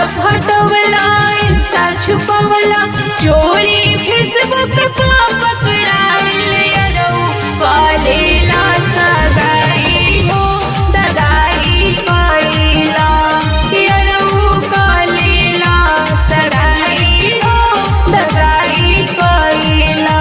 WhatsApp हटवला Insta छुपवला चोरी Facebook पा पकड़ाइल यरौ कॉलेला सगाई हो दगाई कइला यरौ कॉलेला सगाई हो दगाई कइला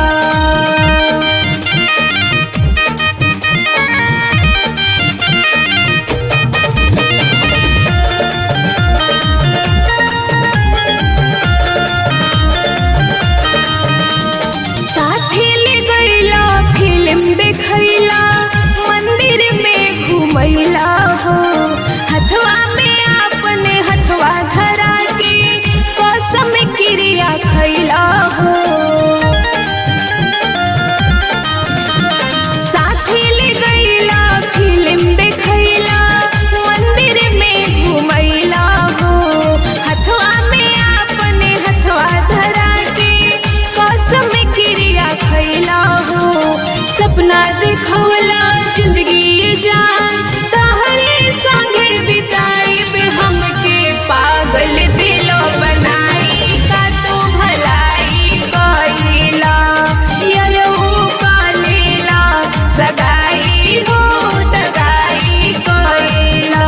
साथी ले गईला फिल्म देखैला मंदिर में घुमैला हो हथवा में अपने हथवा धरा के कसम क्रिया खैला हो साथी ले गईला फिल्म देखैला मंदिर में घुमैला हो हथवा में अपने हथवा धरा के कसम क्रिया खैला हो सपना देखवला जिंदगी जान तहरे संगे बिताई बे हमके पागल दिल बनाई का तो भलाई कइला यरहु कालेला सगाई हो दगाई कइला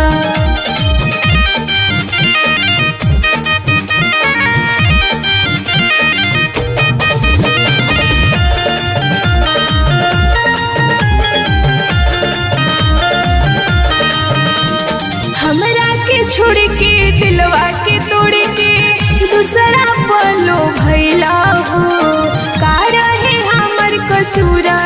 हमरा के छोड़ के दिलवा के तोड़ के दूसरा पलो भैला हो का रहे हमर कसूरा